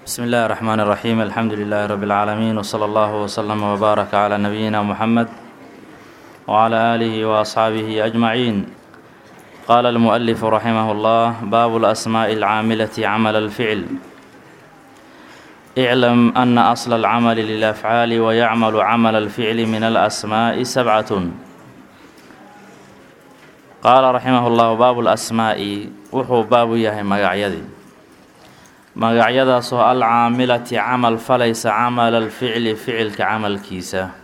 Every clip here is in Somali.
بسم الله الرحمن الرحيم الحمد لله رب العالمين وصلى الله وسلم وبارك على نبينا محمد وعلى آله وأصحابه أجمعين قال المؤلف رحمه الله باب الأسماء العاملة عمل الفعل اعلم أن أصل العمل للأفعال ويعمل عمل الفعل من الأسماء سبعة قال رحمه الله باب الأسماء وحو باب يهي مقعيدي magacyadaasoo alcaamilati camal falaysa camala alficli ficilka camalkiisa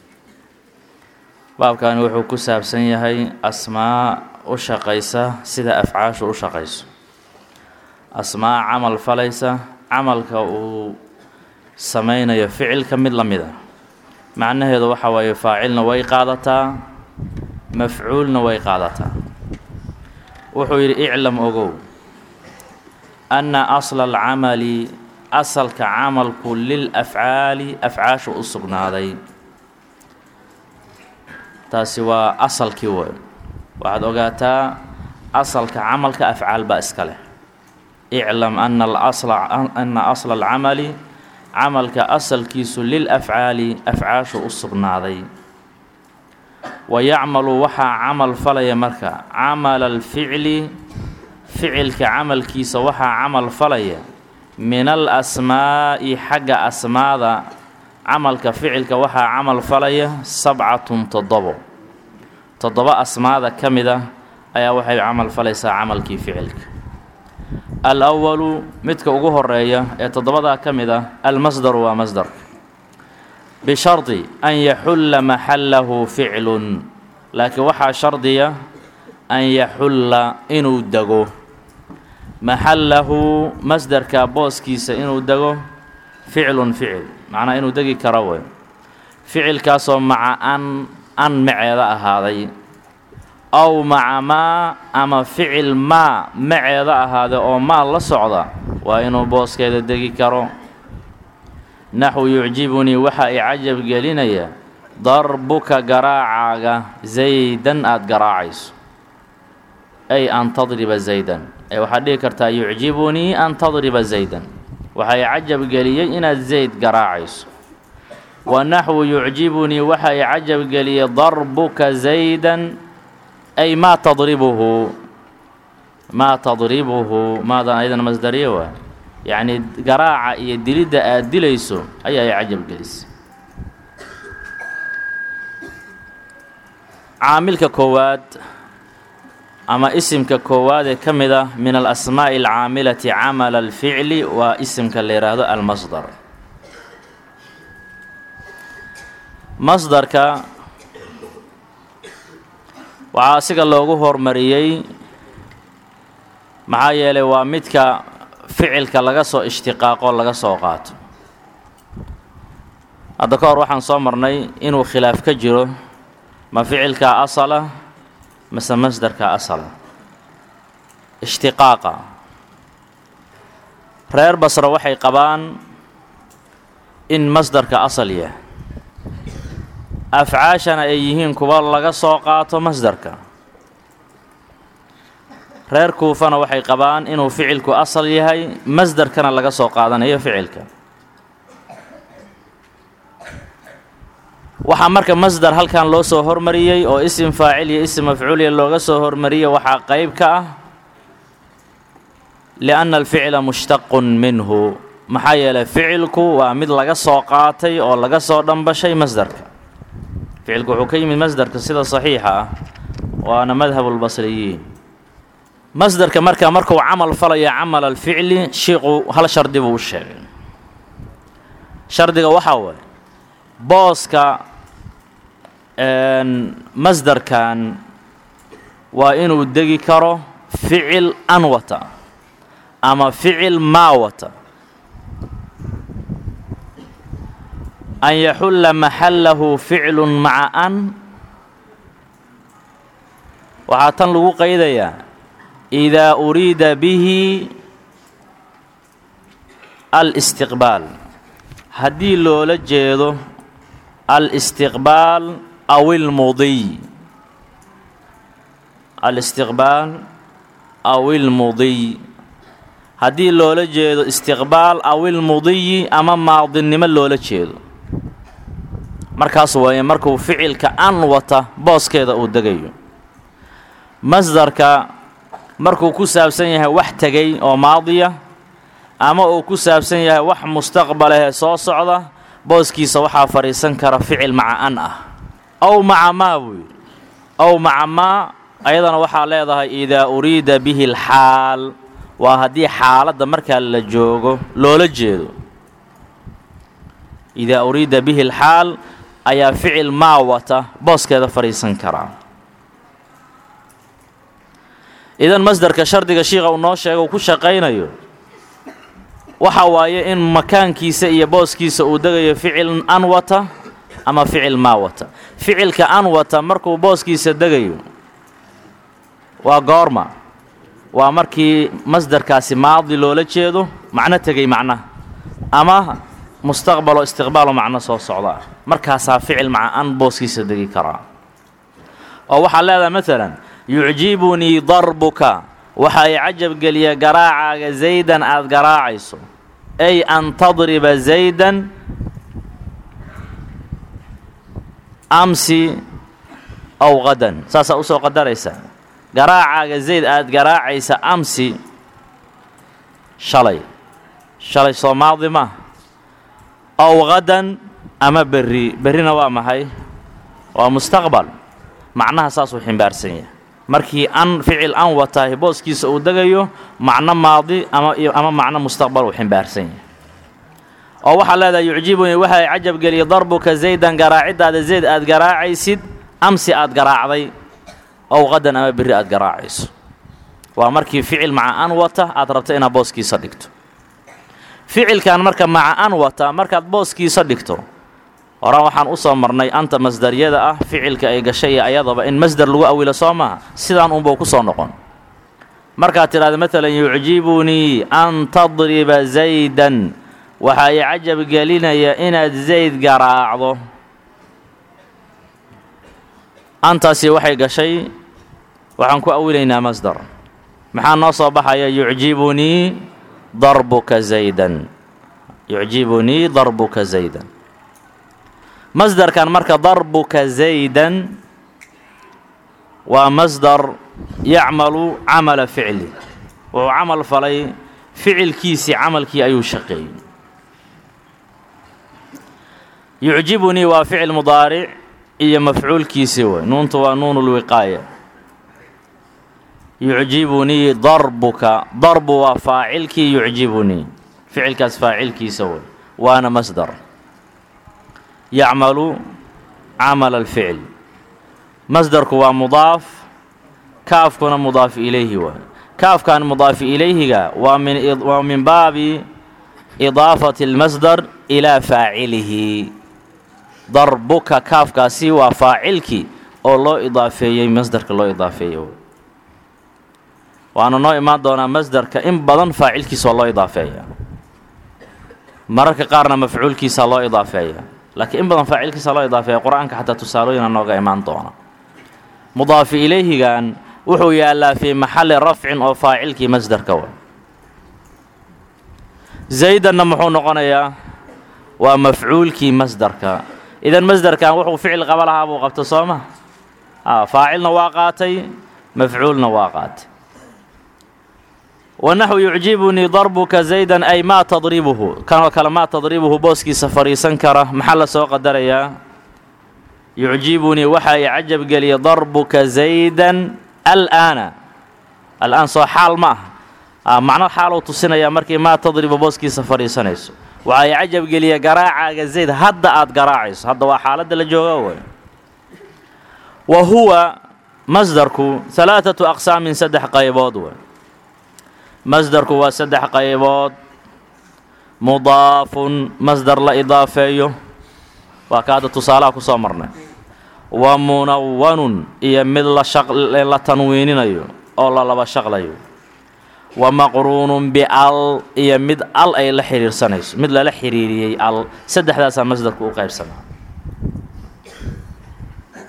baabkani wuxuu ku saabsan yahay asmaa u shaqaysa sida afcaashu u shaqayso asmaa camal falaysa camalka uu sameynayo ficilka mid la mid a macnaheedu waxa waaye faacilna way qaadataa mafcuulna way qaadataa wuxuu yidhi iclam ogow anna asla alcamali asalka camalku lil afcaali afcaashu u sugnaaday taasi waa asalkii wey waxaad ogaataa asalka camalka afcaal baa iska leh iclam ana alasla ana asla alcamali camalka asalkiisu lil afcaali afcaashu u sugnaaday wa yacmalu waxaa camal falaya marka camala alficli ficilka camalkiisa waxaa camal falaya min al asmaa'i xagga asmaada camalka ficilka waxaa camal falaya sabcatun toddobo toddoba asmaada ka mid ah ayaa waxay camal falaysaa camalkii ficilka al awalu midka ugu horeeya ee toddobadaa ka mid ah almasdaru waa masdarka bishardi an yaxulla maxallahu ficlun laakiin waxaa shardiya an yaxulla inuu dego maxallahu masdarka booskiisa inuu dego ficlun ficil macnaa inuu degi karo wey ficilkaasoo maca an an maceeda ahaaday aw maca maa ama ficil maa maceeda ahaaday oo maa la socda waa inuu booskeeda degi karo naxwu yucjibunii waxaa i cajab gelinaya darbuka garaacaaga zaydan aada garaacayso ay an tadriba zaydan ee waxaad dhihi kartaa yucjibunii an tadriba zaydan waxay cajab geliyey inaad zayd garaacayso wa naxwu yucjibunii waxa i cajab geliyey darbuka zaydan ay maa tadribuhu maa tadribuhu maadan ayadan masdariyo waa yacnii garaaca iyo dilidda aad dilayso ayaa i cajab gelisay caamilka koowaad ama isimka koowaad ee ka mid ah min alasmaa'i alcaamilati camala alficli waa isimka la yidhaahdo almasdar masdarka waxaa asiga loogu hormariyey maxaa yeelay waa midka ficilka laga soo ishtiqaaqo laga soo qaato hadda ka hor waxaan soo marnay inuu khilaaf ka jiro ma ficilkaa asala mase masdarka asala ishtiqaaqa reer basra waxay qabaan in masdarka asal yahay afcaashana ay yihiin kuwa laga soo qaato masdarka reer kuufana waxay qabaan inuu ficilku asal yahay masdarkana laga soo qaadanayo ficilka waxaa marka masdar halkan loo soo hormariyey oo isim faacil iyo isim mafcuuliya looga soo hormariyey waxaa qeyb ka ah lianna alficla mushtaqun minhu maxaa yeelay ficilku waa mid laga soo qaatay oo laga soo dhambashay masdarka ficilku wuxuu ka yimid masdarka sida saxiixa ah waana madhabulbasriyiin masdarka marka markuu camal falayo camal alficli shiiqu hal shardi buu u sheegay shardiga waxaa waay booska masdarkan waa inuu degi karo ficil an wata ama ficil maa wata an yaxulla maxallahu ficlun maca an waxaa tan lagu qaydayaa idaa uriida bihi alistiqbaal haddii loola jeedo alistiqbaal aw ilmudiy alistiqbaal aw ilmudiy haddii loola jeedo istiqbaal awilmudiyi ama maadinimo loola jeedo markaas waaye markuu ficilka an wata booskeeda uu degayo masdarka markuu ku saabsan yahay wax tegay oo maadiya ama uu ku saabsan yahay wax mustaqbalahee soo socda booskiisa waxaa fadhiisan kara ficil maca an ah ow maca maa buu yidhi ow maca maa ayadana waxaa leedahay idaa uriida bihi alxaal waa haddii xaaladda markaa la joogo loola jeedo idaa uriida bihi alxaal ayaa ficil maa wata booskeeda fadhiisan karaa idan masdarka shardiga shiikha uu noo sheega uu ku shaqaynayo waxa waaye in makaankiisa iyo booskiisa uu degayo ficil an wata ama ficil maa wata ficilka an wata markuu booskiisa degayo waa goorma waa markii masdarkaasi maadi loola jeedo macno tegay macnaha ama mustaqbalo istiqbaalo macno soo socda markaasaa ficil maca an booskiisa degi karaa oo waxaa leedahay maalan yucjibunii darbuka waxa ay cajab geliya garaacaaga zaydan aada garaacayso ay an tadriba zaydan amsi aw qadan saasaa usoo qadaraysa garaacaaga zayd aada garaacaysa amsi shalay shalay soo maadi ma aw qadan ama berri berrina waa maxay waa mustaqbal macnaha saasuu ximbaarsan yahay markii an ficil an wataahi booskiisa uu degayo macno maadi ama ama macno mustaqbal uu ximbaarsan yahay oo waxaa leedahay yucjibunii waxa ay cajab geliya darbuka zaydan garaaciddaada zayd aada garaacaysid amsi aada garaacday ow qadan ama berri aada garaacayso waa markii ficil maca an wata aad rabta inaad booskiisa dhigto ficilkan marka maca an wata markaad booskiisa dhigto horaan waxaan u soo marnay anta masdaryada ah ficilka ay gashay iyo ayadaba in masdar lagu awilo soo maaha sidaan unbau ku soo noqon markaad tidhahda maalan yucjibunii an tadriba zaydan waxa ay cajab gelinaya inaad zayd garaacdo antaasi waxay gashay waxaan ku awilaynaa masdar maxaa noo soo baxaya yucjibunii darbuka zaydan yucjibunii darbuka zaydan masdarkan marka darbuka zaydan waa masdar yacmalu camala ficli wuxuu camal falay ficilkiisii camalkii ayuu shaqeeyey yucjibunii waa ficil mudaaric iyo mafcuulkiisii way nuuntu waa nuun lwiqaaya yucjibunii darbuka darbu waa faacilkii yucjibunii ficilkaas faacilkiisa way waana masdar yacmalu camala alficl masdarku waa mudaaf kaafkuna mudaaf ilayhi waay kaafkan mudaaf ilayhiga waa min waa min baabi idaafati اlmasdar ilaa faacilihi darbuka kaafkaasi waa faacilkii oo loo idaafeeyey masdarka loo idaafeeyey waana noo imaan doonaa masdarka in badan faacilkiisa waa loo idaafeeya mararka qaarna mafcuulkiisa loo idaafeeya laakiin in badan faacilkiisa loo idaafeeya qur-aanka xataa tusaalooyina nooga imaan doona mudaafi ilayhigan wuxuu yaallaa fii maxalli rafcin oo faacilkii masdarka wa zaydanna muxuu noqonayaa waa mafcuulkii masdarka idan masdarkan wuxuu ficil qaba lahaa buu qabta soo ma faacilna waa qaatay mafcuulna waa qaatay wanaxu yucjibunii darbuka zaydan ay maa tadribuhu kanoo kale maa tadribuhu booskiisa fadhiisan kara maxaa la soo qadarayaa yucjibunii waxa ay cajab geliya darbuka zaydan alaana al-aan soo xaal ma ah macno xaaluu tusinayaa markii maa tadribu booskiisa fadhiisanayso waxa ay cajab geliya garaacaaga zayd hadda aad garaacayso hadda waa xaaladda la jooga way wa huwa masdarku halaaثatu aqsaamin saddex qaybood way masdarku waa saddex qaybood mudaafun masdar la idaafeeyo waa ka hadda tusaalaha ku soo marnay wa munawanun iyo mid la tanwiininayo oo la laba shaqlayo wa maqruunun bial iyo mid al ay la xiriirsanayso mid lala xiriiriyey al saddexdaasaa masdarku u qaybsamaa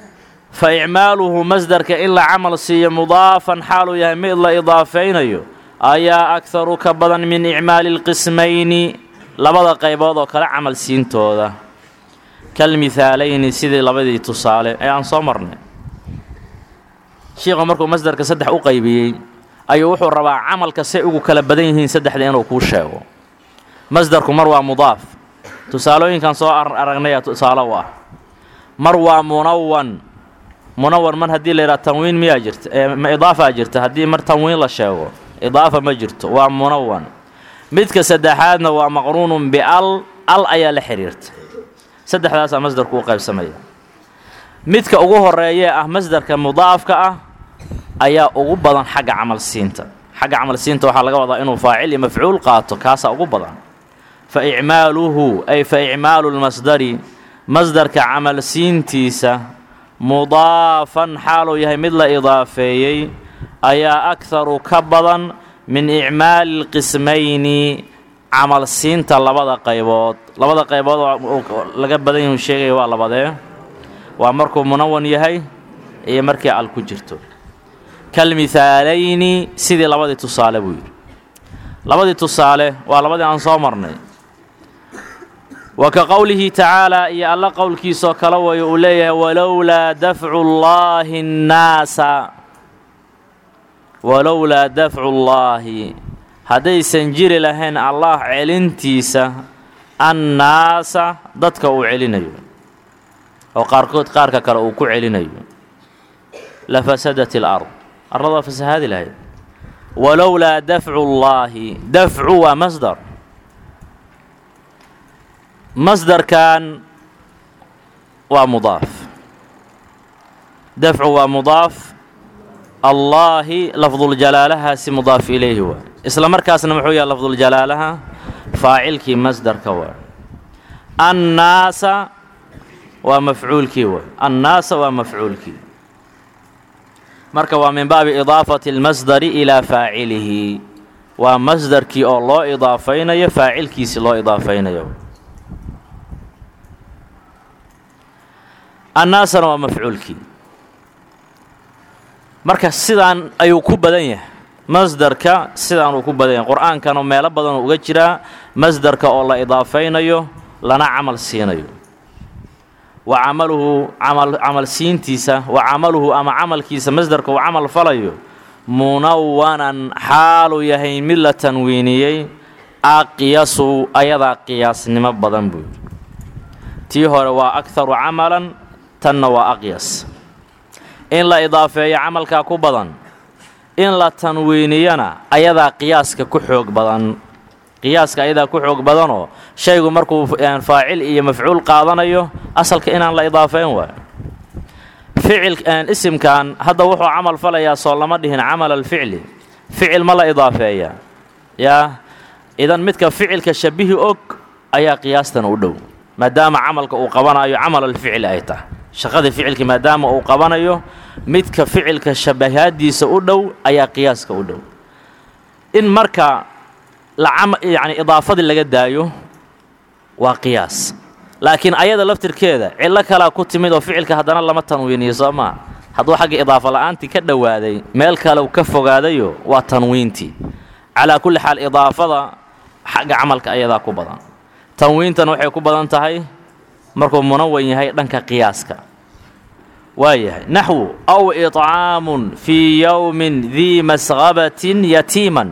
fa icmaaluhu masdarka in la camal siiyo mudaafan xaaluu yahay mid la idaafaynayo ayaa akharu ka badan min icmaali lqismayni labada qaybood oo kale camal siintooda kalmihaalayni sidii labadii tusaale ee aan soo marnay shiikhu markuu masdarka saddex u qaybiyey ayuu wuxuu rabaa camalka say ugu kala badan yihiin saddexda inuu kuu sheego masdarku mar waa mudaaf tusaalooyinkan soo aragnaya tusaale u ah mar waa munawan munawan mar haddii la yidhaha tanwiin miyaa jirta ma idaafaa jirta haddii mar tanwiin la sheego idaafa ma jirto waa munawan midka saddexaadna waa maqruunun bial al ayaa la xidhiirta saddexdaasaa masdarku u qaybsamaya midka ugu horeeyee ah masdarka mudaafka ah ayaa ugu badan xagga camal siinta xagga camal siinta waxaa laga wadaa inuu faacil iyo mafcuul qaato kaasaa ugu badan fa icmaaluhu ay fa icmaalu lmasdari masdarka camal siintiisa mudaafan xaaluu yahay mid la idaafeeyey ayaa akharu ka badan min icmaali lqismayni camal siinta labada qaybood labada qaybood laga badan yahu sheegaya waa labadee waa markuu munawan yahay iyo markii al ku jirto kalmihaalayni sidii labadii tusaale buu yidhi labadii tusaale waa labadii aan soo marnay wa ka qowlihi tacaalaa iyo alla qowlkiisoo kale wayo uu leeyahay walowlaa dafcu llaahi nnaasa walowlaa dafcu llaahi haddaysan jiri lahayn allah celintiisa annaasa dadka uu celinayo oo qaarkood qaarka kale uu ku celinayo la fasadat ilard arlad waa fasahaadi lahayd walowlaa dafcu llaahi dafcu waa masdar masdarkan waa mudaaf dafcu waa mudaaf allaahi lafduljalaalahaasi mudaaf ilayhi waa isla markaasna muxuu yahay lafduljalaalaha faacilkii masdarka waa annaasa waa mafcuulkii waa annaasa waa mafcuulkii marka waa min baabi idaafati اlmasdari ilaa faacilihi waa masdarkii oo loo idaafaynayo faacilkiisi loo idaafaynayo annaasana waa mafcuulkii marka sidaan ayuu ku badan yahay masdarka sidaan uu ku badan yahay qur-aankana meelo badanoo uga jiraa masdarka oo la idaafaynayo lana camal siinayo wa camaluhu camal siintiisa wa camaluhu ama camalkiisa masdarka uu camal falayo munawanan xaaluu yahay mid la tanwiiniyey aqyasu ayadaa qiyaasnimo badan buu yidhi tii hore waa akharu camalan tanna waa aqyas in la idaafeeyo camalkaa ku badan in la tanwiiniyana ayadaa qiyaaska ku xoog badan qiyaaska ayadaa ku xoog badanoo shaygu markuu faacil iyo mafcuul qaadanayo asalka inaan la idaafeyn waayo ficil isimkan hadda wuxuu camal falayaa soo lama dhihin camal alficli ficil ma la idaafeeya yaa idan midka ficilka shabihi og ayaa qiyaastan u dhow maadaama camalka uu qabanayo camal alficli ay tahay shaqadii ficilka maadaama uu qabanayo midka ficilka shabahaadiisa u dhow ayaa qiyaaska u dhow in marka yani idaafadii laga daayo waa qiyaas laakiin ayada laftirkeeda cillo kalaa ku timid oo ficilka haddana lama tanwiiniyo soo maa hadduu xagga idaafa la'aantii ka dhowaaday meel kale ka fogaadayo waa tanwiintii calaa kulli xaal idaafada xagga camalka ayadaa ku badan tanwiintana waxay ku badan tahay markuu munawan yahay dhanka qiyaaska waa yahay naxwu aw iطcaamun fii yowmin dii masqabatin yatiiman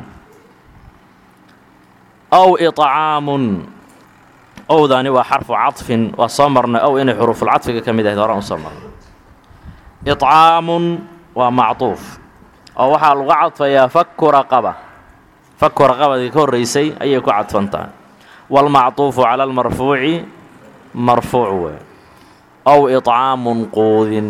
aw iطcaamun owdaani waa xarfu caطfin waa soo marnay ow inay xuruufulcadfiga ka mid ahayd horaan usoo marnay iطcaamun waa macطuuf oo waxaa lagu cadfayaa faku raqaba faku raqabadii ka horraysay ayay ku cadfan tahay wاlmacطuufu calى اlmarfuuci marfuuc wey ow iطcaamun quudin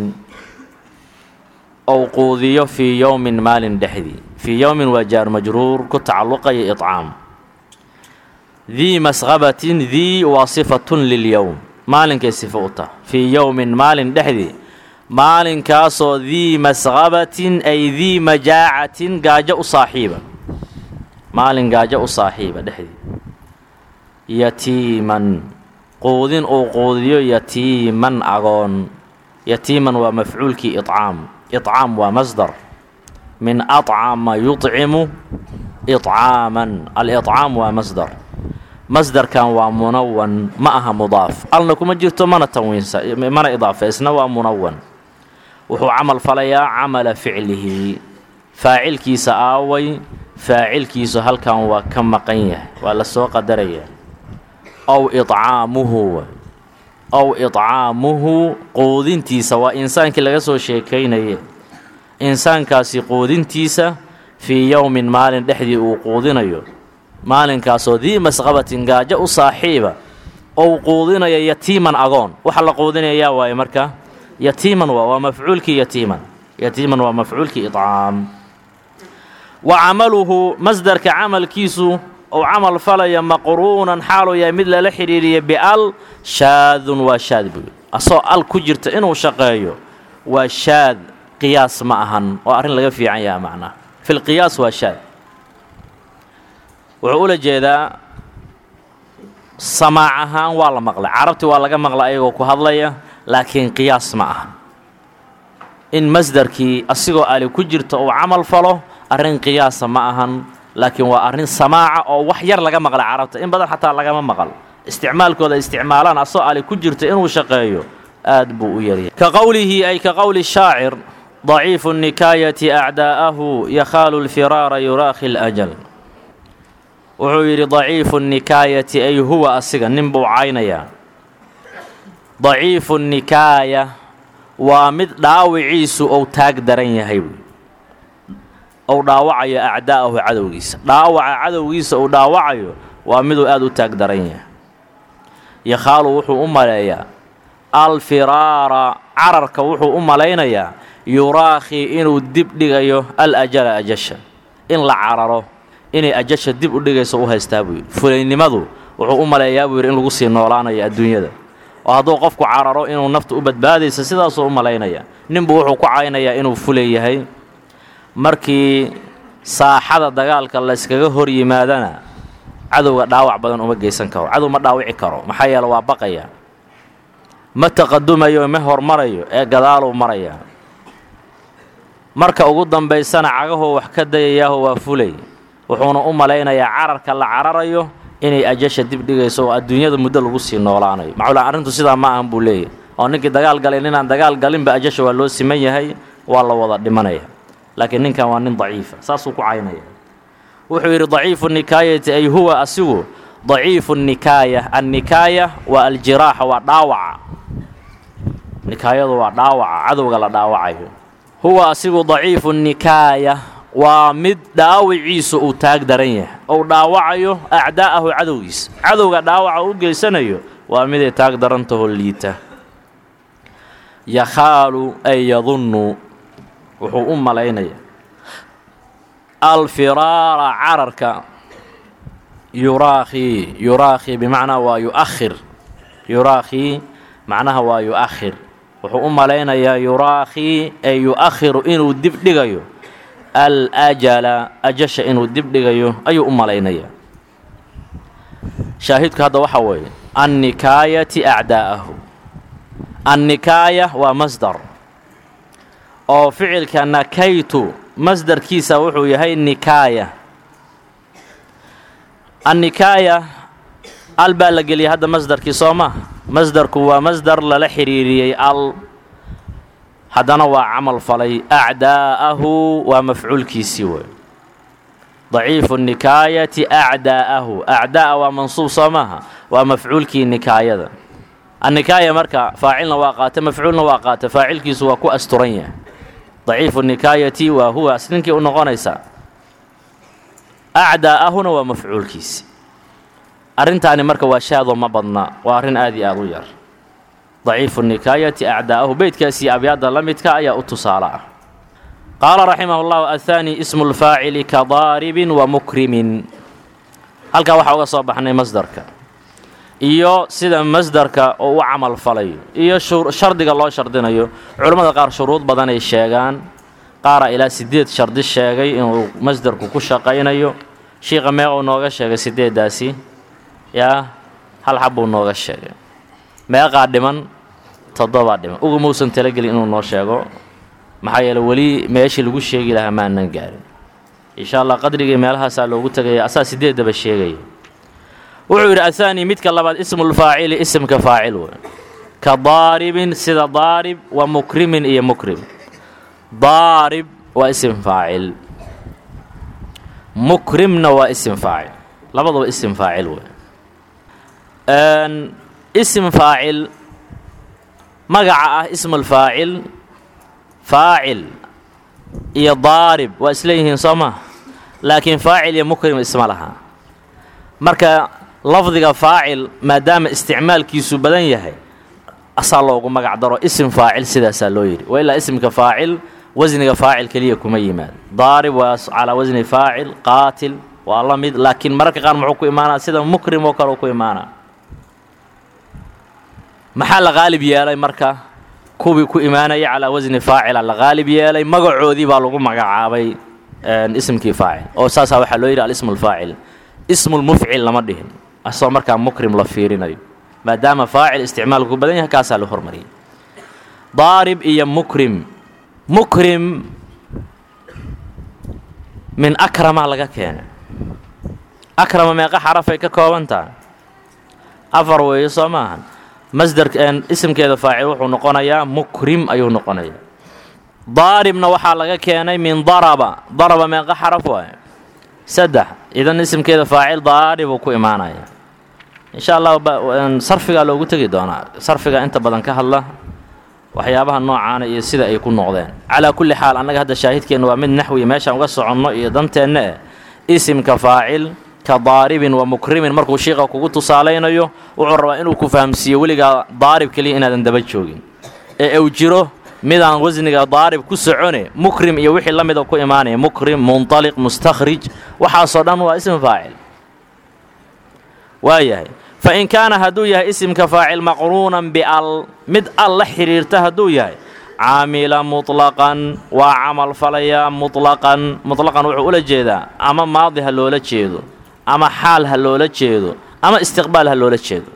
ow quudiyo fii yowmin maalin dhexdii fii yowmin waa jaar majruur ku tacalluqaya iطcaam dii masqabatin dii waa sifatun lilyowm maalinkay sifo u tah fii yowmin maalin dhexdii maalinkaasoo dii masqabatin ay dii majaacatin gaajo u saaxiiba maalin gaajo u saaxiiba dhexdii yatiiman quudin uu quudiyo yatiiman agoon yatiiman waa mafcuulkii iطcaam iطcaam waa masdar min aطcama yuطcimu iطcaaman aliطcaam waa masdar masdarkan waa munawan ma aha mudaaf alna kuma jirto mana tanwiinsa mana idaafeysna waa munawan wuxuu camal falayaa camala ficlihi faacilkiisa aaway faacilkiisu halkan waa ka maqan yahay waa la soo qadaraya ow iطcaamuhu ow iطcaamuhu quudintiisa waa insaankii laga soo sheekaynaye insaankaasi quudintiisa fii yowmin maalin dhexdii uu quudinayo maalinkaasoo dii masqabatin gaajo u saaxiiba ou quudinayo yatiiman agoon waxa la quudinaya yaa waaye marka yatiiman waa waa mafcuulkii yatiiman yatiiman waa mafcuulkii iطcaam wa camaluhu masdarka camalkiisu ou camal falaya maqruunan xaaluu yahay mid lala xidhiiriya bial shaadun waa shaad buy asoo al ku jirta inuu shaqeeyo waa shaad qiyaas ma ahan oo arrin laga fiican yaha macnaha fi lqiyaas waa shaad wuxuu ula jeedaa samaac ahaan waa la maqlay carabti waa laga maqla ayagoo ku hadlaya laakiin qiyaas ma aha in masdarkii asigoo ali ku jirta uu camal falo arrin qiyaasa ma ahan laakiin waa arrin samaaca oo wax yar laga maqlay carabta in badan xataa lagama maqal isticmaalkooda isticmaalaan asoo ali ku jirta inuu shaqeeyo aad buu u yaryahay ka qowlihi ay ka qowli shaacir daciifu nikaayati acdaa'ahu yakhaalu lfiraara yuraakhi ljal wuxuu yidhi daciifu nikaayati ay huwa asiga nin buu caynayaa daciifu nikaaya waa mid dhaawiciisu ou taag daran yahay ou dhaawacayo acdaa'ahu cadowgiisa dhaawaca cadowgiisa uu dhaawacayo waa miduu aad u taag daran yahay yakhaalu wuxuu u maleeyaa alfiraara cararka wuxuu u malaynayaa yuraakhi inuu dib dhigayo al ajala ajasha in la cararo inay ajasha dib u dhigayso u haystaa buu yidhi fulaynimadu wuxuu u maleeyaa buu yidhi in lagu sii noolaanayo adduunyada oo hadduu qofku cararo inuu nafta u badbaadaysa sidaasuu u malaynaya ninbuu wuxuu ku caynayaa inuu fulay yahay markii saaxada dagaalka layskaga hor yimaadana cadowga dhaawac badan uma geysan karo cadow ma dhaawici karo maxaa yeele waa baqaya ma taqadumayo ma hormarayo ee gadaaluu maraya marka ugu dambaysana cagahoo wax ka dayayaaho waa fulay wuxuuna u malaynayaa cararka la cararayo inay ajasha dib dhigayso oo adduunyada muddo lagu sii noolaanayo macula arrintu sidaa ma ahan buu leeyahy oo ninkii dagaal galay ninaan dagaal galinba ajasha waa loo siman yahay waa la wada dhimanaya laakiin ninkan waa nin daciifa saasuu ku caynaya wuxuu yidhi daciifu nikaayati ay huwa asigu daciifu nikaaya annikaaya waa aljiraaxa waa dhaawaca nikaayadu waa dhaawaca cadowga la dhaawacayo huwa asigu daciifu nikaaya waa mid dhaawiciisu uu taag daran yahay ou dhaawacayo acdaa'ahu cadowgiisa cadowga dhaawaca u geysanayo waa miday taag darantaho liita yakhaalu ay yadunnu wuxuu u malaynaya alfiraara cararka yuraakhi yuraakhi bimacnaa waa yu'akhir yuraakhi macnaha waa yu'akhir wuxuu u malaynayaa yuraakhi ay yu'akhiru inuu dib dhigayo al ajala ajasha inuu dib dhigayo ayuu u malaynayaa shaahidku hadda waxaa weeye annikaayati acdaa'ahu annikaaya waa masdar oo ficilka nakaytu masdarkiisa wuxuu yahay nikaaya annikaaya al baa la geliyay hadda masdarkii soo ma masdarku waa masdar lala xidhiiriyey al haddana waa camal falay acdaa'ahu waa mafcuulkiisii wey daciifu nikaayati acdaa'ahu acdaa'a waa mansuub soo maaha waa mafcuulkii nikaayada annikaaya marka faacilna waa qaata mafcuulna waa qaata faacilkiisu waa ku asturan yahay daciifu nikaayati waa huwa ninkii u noqonaysaa acdaa'ahuna waa mafcuulkiisi arrintaani marka waa shaadoo ma badna waa arrin aad iyo aad u yar daciifu nikaayati acdaa'ahu beydkaasii abyaadda la midka ayaa u tusaale ah qaala raximah اllahu athaani ismu lfaacili ka daaribin wa mukrimin halkaa waxaa uga soo baxnay masdarka iyo sida masdarka oo u camal falayo iyo shardiga loo shardinayo culammada qaar shuruud badanay sheegaan qaara ilaa siddeed shardi sheegay inuu masdarku ku shaqaynayo shiiqa meequu nooga sheegay siddeeddaasi yaa hal xab buu nooga sheegay meeqaa dhiman toddobaa dhiman uga muusan talagelin inuu noo sheego maxaa yeele weli meeshii lagu sheegi lahaa maanan gaarin insha allah qadrigii meelahaasaa loogu tegaya asaa sideedaba sheegaya wuxuu yidhi ahaani midka labaad ismulfaacili isimka faacil wey ka daaribin sida daarib wa mukrimin iyo mukrim daarib waa isim faacil mukrimna waa isim faacil labaduba isim faacil wey isim faacil magaca ah ismulfaacil faacil iyo daarib waa isleeyihiin soo maa laakiin faacil iyo mukrim isma laha marka lafdiga faacil maadaama isticmaalkiisu badan yahay asaa loogu magac daro isim faacil sidaasaa loo yidhi wa ilaa isimka faacil wasniga faacil keliya kuma yimaado daarib waa calaa wasni faacil qaatil waa la mid laakiin mararka qaar muxuu ku imaanaa sida mukrim oo kale u ku imaanaa maxaa la qaalib yeelay marka kuwii ku imaanaya calaa wasni faacila la qaalib yeelay magacoodii baa lagu magacaabay isimkii faacil oo saasaa waxaa loo yidhi alismu lfaacil ismulmufcil lama dhihin asagoo markaa mukrim la fiirinayo maadaama faacil isticmaalku ku badan yahay kaasaa la hormariyay daarib iyo mukrim mukrim min akrama laga keenay akrama meeqa xarafay ka kooban tahay afar weeye soo maahan masder isimkeeda faacil wuxuu noqonayaa mukrim ayuu noqonayaa daaribna waxaa laga keenay min daraba daraba meeqa xaraf waaye saddex idan isimkeeda faacil daaribuu ku imaanaya insha allah sarfigaa loogu tegi doonaa sarfiga inta badan ka hadla waxyaabaha noocaana iyo sida ay ku noqdeen calaa kulli xaal annaga hadda shaahidkeenna waa mid naxwi meeshaan uga soconno iyo danteenna eh isimka faacil ka daaribin wa mukrimin markuu shiiqa kugu tusaalaynayo wuxuu rabaa inuu ku fahamsiiyo weligaa daarib keliya inaadan daba joogin ee uu jiro midaan wasniga daarib ku socone mukrim iyo wixii la mida ku imaanaya mukrim munطaliq mustakhrij waxaasoo dhan waa ism faacil waayahay fain kaana hadduu yahay isimka faacil maqruunan bial mid al la xidhiirta hadduu yahay caamila muطlaqan waa camal falayaa muطlaqan muطlaqan wuxuu ula jeedaa ama maadi ha loola jeedo ama xaal ha loola jeedo ama istiqbaal ha loola jeedo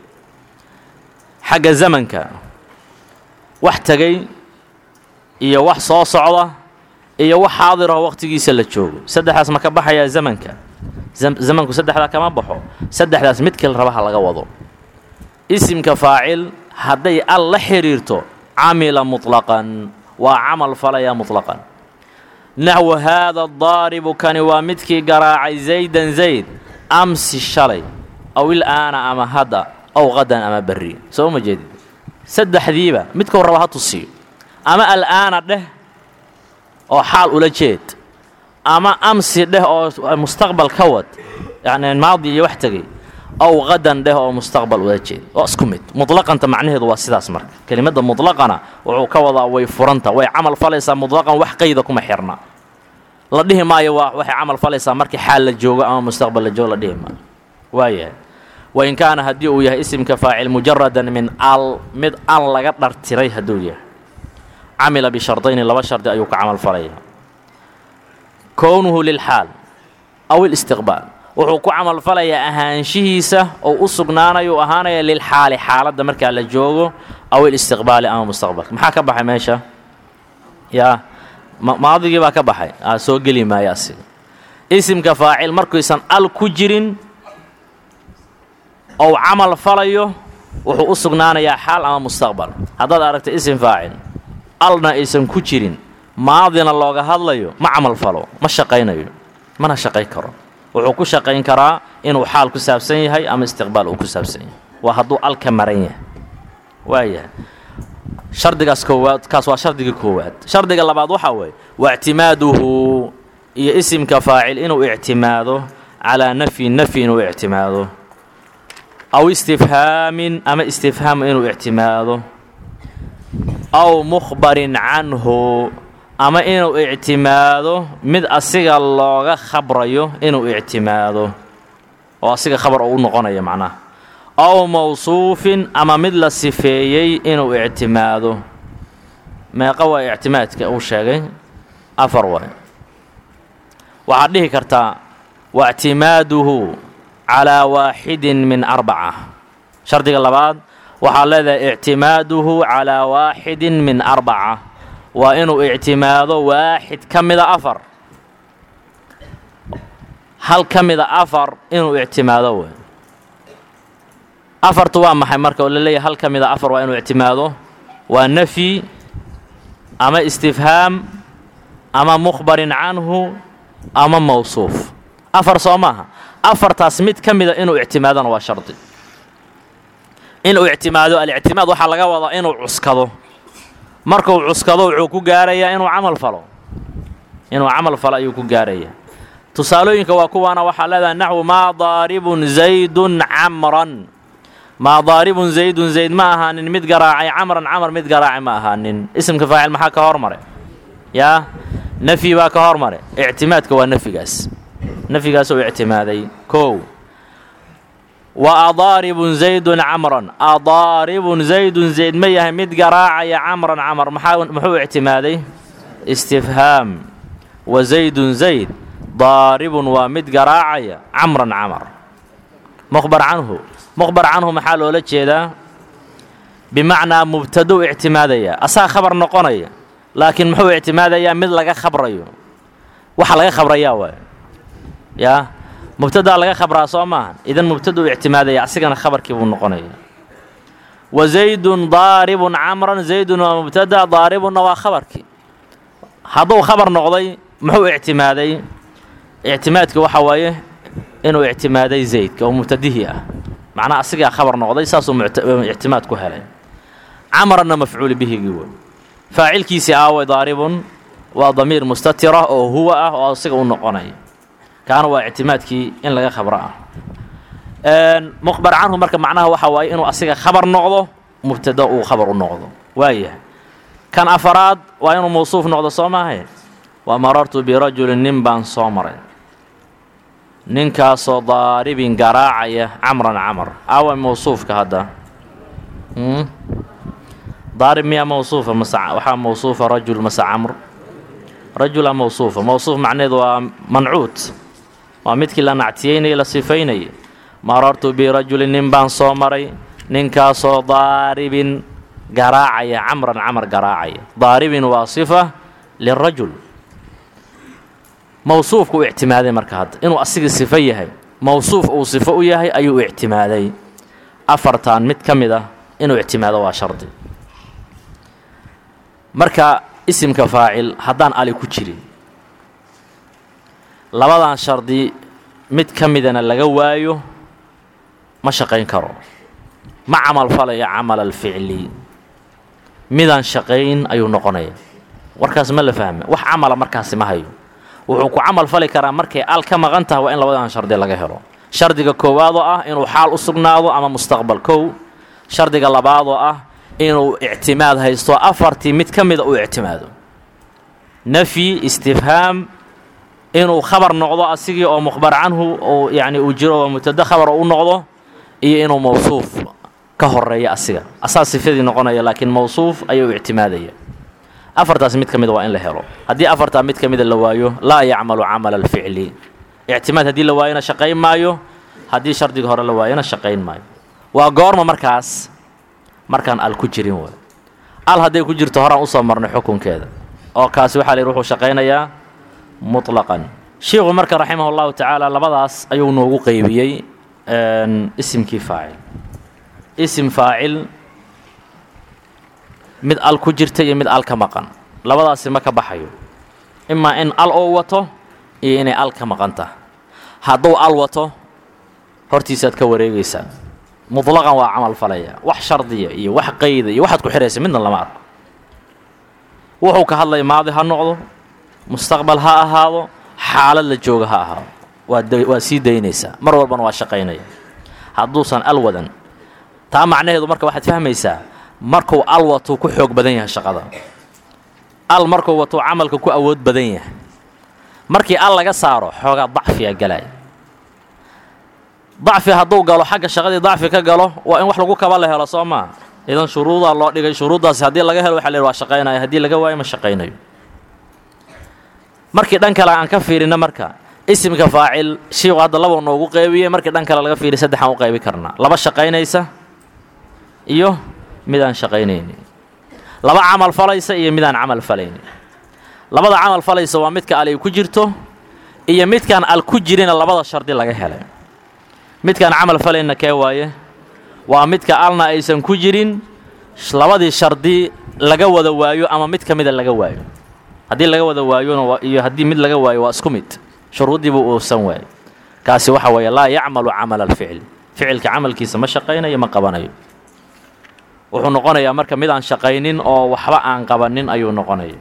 xagga zamanka wax tegay iyo wax soo socda iyo wax xaadiroo wakhtigiisa la joogo saddexdaas ma ka baxayaa zamanka zamanku saddexdaa kama baxo saddexdaas mid kale raba ha laga wado isimka faacil hadday al la xidhiirto camila muطlaqan waa camal falaya muطlaqan naxwu haada daaribu kani waa midkii garaacay zaydan zayd amsi shalay aw ilaana ama hadda aw qadan ama berri soo ma jeedid saddexdiiba midkuu raba ha tusiyo ama al'aana dheh oo xaal ula jeed ama amsi dheh oo mustaqbal ka wad yacni maadi iyo wax tegay aw qadan dheh oo mustaqbal ula jeed waa isku mid mutlaqanta macnaheedu waa sidaas marka kelimadda mutlaqana wuxuu ka wadaa way furanta way camal falaysaa mutlaqan wax qayda kuma xirna la dhihi maayo waa waxay camal falaysaa markii xaal la joogo ama mustaqbal la joogo la dhihi maayo waayahay wain kaana haddii uu yahay isimka faacil mujaradan min al mid al laga dhartiray hadduu yahay camila bishardayni laba shardi ayuu ka camal falaya kownuhu lilxaal aw ilistiqbaal wuxuu ku camal falayaa ahaanshihiisa oo u sugnaanayo u ahaanaya lilxaali xaaladda markaa la joogo aw ilistiqbaali ama mustaqbalka maxaa ka baxay meesha yaa maadigii baa ka baxay soo geli maayo asiga isimka faacil markuysan al ku jirin ou camal falayo wuxuu u sugnaanayaa xaal ama mustaqbal haddaad aragta isim faacil alna aysan ku jirin maadina looga hadlayo ma camal falo ma shaqaynayo mana shaqayn karo wuxuu ku shaqayn karaa inuu xaal ku saabsan yahay ama istiqbaal uu ku saabsan yahay waa hadduu alka maran yahay waayahay shardigaas koowaad kaas waa shardiga koowaad shardiga labaad waxaa weeye waa ictimaaduhu iyo isimka faacil inuu ictimaado calaa nafyi nafyi inuu ictimaado aw istifhaamin ama istifhaam inuu ictimaado aw mukhbarin canhu ama inuu ictimaado mid asiga looga khabrayo inuu ictimaado oo asiga khabar uu u noqonayo macnaha aw mawsuufin ama mid la sifeeyey inuu ictimaado meeqa waa ictimaadka uu sheegay afar waay waxaad dhihi kartaa waictimaaduhu calaa waaxidin min arbaca shardiga labaad waxaad leedahay ictimaaduhu calaa waaxidin min arbaca waa inuu ictimaado waaxid ka mida afar hal ka mida afar inuu ictimaado wey afartu waa maxay marka oo la leeyahay hal ka mida afar waa inuu ictimaado waa nafyi ama istifhaam ama mukhbarin canhu ama mawsuuf afar soo maaha afartaas mid ka mida inuu ictimaadona waa shardi inuu ictimaado alictimaad waxaa laga wadaa inuu cuskado markuu cuskado wuxuu ku gaarayaa inuu camal falo inuu camal falo ayuu ku gaarayaa tusaalooyinka waa kuwaana waxaa leedahay naxwu maa daaribun zaydun camran maa daaribun zaydun zayd ma ahaanin mid garaacay camran camar mid garaacay ma ahaanin isimka faacil maxaa ka hormare yaa nafyi baa ka hormare ictimaadka waa nafyigaas nafyigaas uu ictimaaday kow wa adaaribun zaydun camran adaaribun zaydun zayd ma yahay mid garaacaya camran camar maxaa muxuu ictimaaday istifhaam wa zaydun zayd daaribun waa mid garaacaya camran camar mukhbar canhu mukhbar canhu maxaa loola jeedaa bimacnaa mubtadou ictimaadaya asaa khabar noqonaya laakiin muxuu ictimaadayaa mid laga khabrayo waxa laga khabrayaa waay yaa mubtadaa laga khabraa soo maaha idan mubtadou ictimaadaya asigana khabarkii buu noqonaya wa zaydun daaribun camran zaydun waa mubtada daaribunna waa khabarkii hadduu khabar noqday muxuu ictimaaday ictimaadka waxa waaye inuu ictimaaday zaydka oo mubtadihii ah macnaha asigaa khabar noqday saasuu ictimaad ku helay camranna mafcuul bihigii wey faacilkiisii aaway daaribun waa damiir mustatira oo huwa ah oo asiga u noqonaya kaana waa ictimaadkii in laga khabro ah mukhbar canhu marka macnaha waxa waaye inuu asiga khabar noqdo mubtada uu khabar u noqdo waayahay kan afaraad waa inuu mawsuuf noqdo soo maahayn wa marartu birajulin nin baan soo maray ninkaasoo daaribin garaacaya camran camar aawa mawsuufka hadda daarib miyaa mawsuufa mase waxaa mawsuufa rajul mase camr rajula mawsuufa mawsuuf macneheedu waa mancuud waa midkii la nactiyeynaya la sifaynayay marartu birajulin nin baan soo maray ninkaasoo daaribin garaacaya camran camar garaacaya daaribin waa sifa lirajul mawsuufka u ictimaaday marka hadda inuu asigii sifo yahay mawsuuf uu sifo u yahay ayuu u ictimaaday afartan mid ka mid ah inuu ictimaado waa shardi marka isimka faacil haddaan ali ku jirin labadan shardi mid ka midana laga waayo ma shaqayn karo ma camal falaya camal alficli midaan shaqayn ayuu noqonaya warkaas ma la fahme wax camala markaasi ma hayo wuxuu ku camal fali karaa markay al ka maqan tahay waa in labadan shardi laga helo shardiga koowaad oo ah inuu xaal u sugnaado ama mustaqbal kow shardiga labaad oo ah inuu ictimaad haysto afartii mid ka mida uu ictimaado nafyi istifhaam inuu khabar noqdo asigii oo mukhbar canhu oo yacni uu jiro oo mubtado khabara u noqdo iyo inuu mawsuuf ka horeeya asiga asaa sifadii noqonaya laakiin mawsuuf ayuu ictimaadaya afartaas mid ka mida waa in la helo haddii afartaa mid ka mida la waayo laa yacmalu camala alficli ictimaad haddii la waayona shaqayn maayo haddii shardiga hore la waayona shaqayn maayo waa goorma markaas markaan al ku jirin way al hadday ku jirto horaan usoo marnay xukunkeeda oo kaasi waxaa la yidhi wuxuu shaqaynayaa muطlaqan sheikhu marka raximah اllahu tacaala labadaas ayuu noogu qeybiyey isimkii faacil isim faacil mid al ku jirta iyo mid al ka maqan labadaasi ma ka baxayo imaa in al oo wato iyo inay al ka maqan tahay hadduu al wato hortiisaad ka wareegaysaa muطlaqan waa camal falaya wax shardiya iyo wax qayda iyo waxaad ku xihaysa midna lama arko wuxuu ka hadlaya maadi ha noqdo mustaqbal ha ahaado xaalad la jooga ha ahaado waa waa sii daynaysaa mar walbana waa shaqaynaya hadduusan al wadan taa macnaheedu marka waxaad fahmaysaa markuu al watuu ku xoog badan yahay shaqada al markuu watuu camalka ku awood badan yahay markii al laga saaro xoogaa dacfiya galaya dacfi hadduu galo xagga shaqadii dacfi ka galo waa in wax lagu kaba la helo soo maa idan shuruudaa loo dhigay shuruuddaasi haddii laga helo waxa la yidhi waa shaqaynaya haddii laga waayo ma shaqaynayo markii dhan kale aan ka fiirina marka isimka faacil shiiku hadda laba noogu qeybiyey markii dhan kale laga fiiriy saddexaan u qaybi karnaa laba shaqaynaysa iyo midaan shaqaynaynin laba camal falaysa iyo midaan camal falaynin labada camal falaysa waa midka alay ku jirto iyo midkaan al ku jirina labada shardi laga helay midkaan camal falayna kee waaye waa midka alna aysan ku jirin labadii shardi laga wada waayo ama mid ka mida laga waayo haddii laga wada waayona iyo haddii mid laga waayo waa isku mid shuruuddiibu uusan waayo kaasi waxa weeye laa yacmalu camala alficli ficilka camalkiisa ma shaqaynayo ma qabanayo wuxuu noqonayaa marka mid aan shaqaynin oo waxba aan qabanin ayuu noqonaya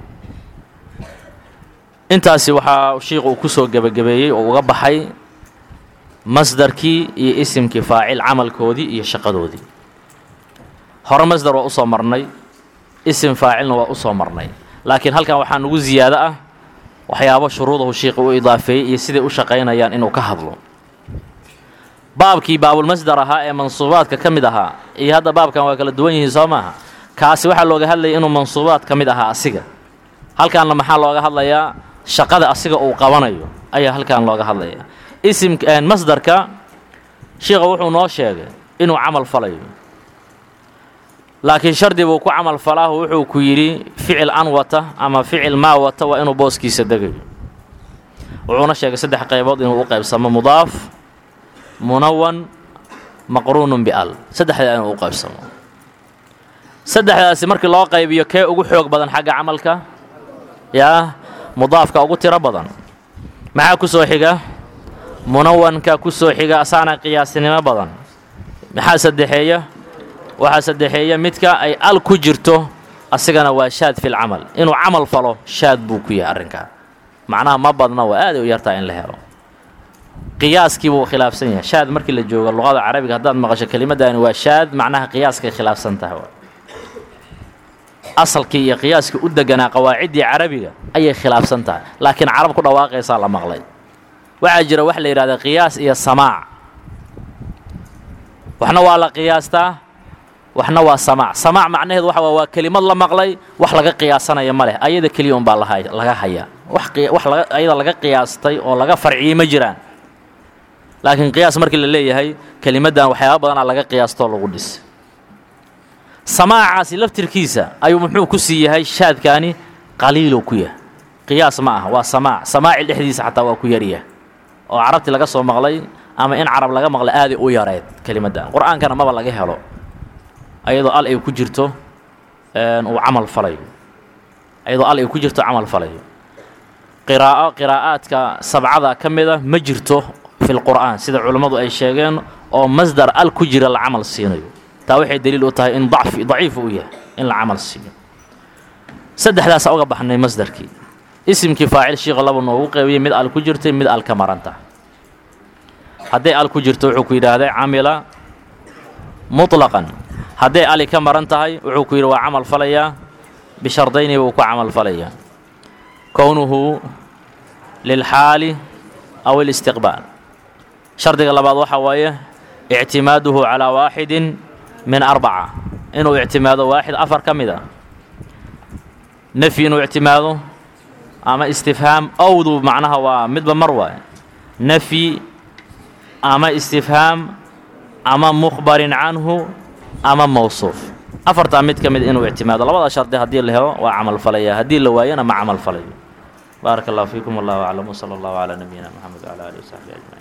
intaasi waxaa shiikhu uu ku soo gebagabeeyey oo uga baxay masdarkii iyo isimkii faacil camalkoodii iyo shaqadoodii hore masdar waa usoo marnay isim faacilna waa usoo marnay laakiin halkan waxaa nugu ziyaado ah waxyaabo shuruudahu shiikhu u idaafeeyey iyo siday u shaqaynayaan inuu ka hadlo baabkii baabulmasdar ahaa ee mansuubaadka ka mid ahaa iyo hadda baabkan waa kala duwan yihiin soo maaha kaasi waxaa looga hadlayay inuu mansuubaad ka mid ahaa asiga halkaanna maxaa looga hadlayaa shaqada asiga uu qabanayo ayaa halkan looga hadlaya isim masdarka shiikha wuxuu noo sheegay inuu camal falayo laakiin shardi buu ku camal falaahu wuxuu ku yidhi ficil an wata ama ficil maa wata waa inuu booskiisa degayo wuxuuna sheegay saddex qaybood inuu u qaybsamo mudaaf munawan maqruunun bial saddexdaa inuu u qaybsamo saddexdaasi markii loo qaybiyo kee ugu xoog badan xagga camalka yaa mudaafka ugu tiro badan maxaa ku soo xiga munawanka ku soo xiga asaana qiyaasinimo badan maxaa saddexeeya waxaa saddexeeya midka ay al ku jirto asigana waa shaad fil camal inuu camal falo shaad buu ku yahay arrinkaa macnaha ma badna waa aaday u yartaa in la helo qiyaaskii buu khilaafsan yahay shaad markii la joogo luqada carabiga haddaad maqasho kelimaddaani waa shaad macnaha qiyaaskay khilaafsan tahay asalkii iyo qiyaaskii u deganaa qawaaciddii carabiga ayay khilaafsan tahay laakiin carab ku dhawaaqaysaa la maqlay waxaa jira wax la yidhahda qiyaas iyo samaac waxna waa la qiyaastaa waxna waa samaac samaac macnaheedu waxa waa waa kelimad la maqlay wax laga qiyaasanaya ma leh ayada keliya unbaa laga hayaa wax ayada laga qiyaastay oo laga farciyey ma jiraan laakiin qiyaas markii la leeyahay kelimaddan waxyaaba badanaa laga qiyaastoo lagu dhis samaacaasi laftirkiisa ayuu muxuu ku sii yahay shaadkaani qaliiluu ku yahay qiyaas ma ah waa samaac samaacil dhexdiisa xataa waa ku yaryahay oo carabtii laga soo maqlay ama in carab laga maqlay aaday u yareed kelimaddan qur-aankana maba laga helo ayadoo al ay ku jirto uu camal falayo ayadoo al ay ku jirto camal falayo qiraa'o qiraa'aadka sabcada ka mida ma jirto fi lqur'aan sida culammadu ay sheegeen oo masdar al ku jira la camal siinayo taa waxay daliil u tahay in dacfi daciif uu yahay in la camal siiyo saddexdaasa uga baxnay masdarkii isimkii faacil shiikha laba noogu qeybiyey mid al ku jirtay mid al ka maranta hadday al ku jirto wuxuu ku yidhaahday camila muطlaqan hadday ali ka maran tahay wuxuu ku yidhi waa camal falayaa bishardayni buu ku camal falayaa kownuhu lilxaali aw alistiqbaal shardiga labaad waxaa waaye ictimaaduhu calaa waaxidin min arbaca inuu ictimaado waaxid afar ka mid a nefyi inuu ictimaado ama istifhaam owdu macnaha waa midba mar waaye nefyi ama istifhaam ama mukhbarin canhu ama mawsuuf afartaa mid ka mid inuu ictimaado labada shardi haddii la helo waa camal falaya haddii la waayana ma camal falayo baaraka allahu fiikum wallahu aclam wsala allahu calaa nabiyina moxamed wcala alihi wasaxbi ajmaciin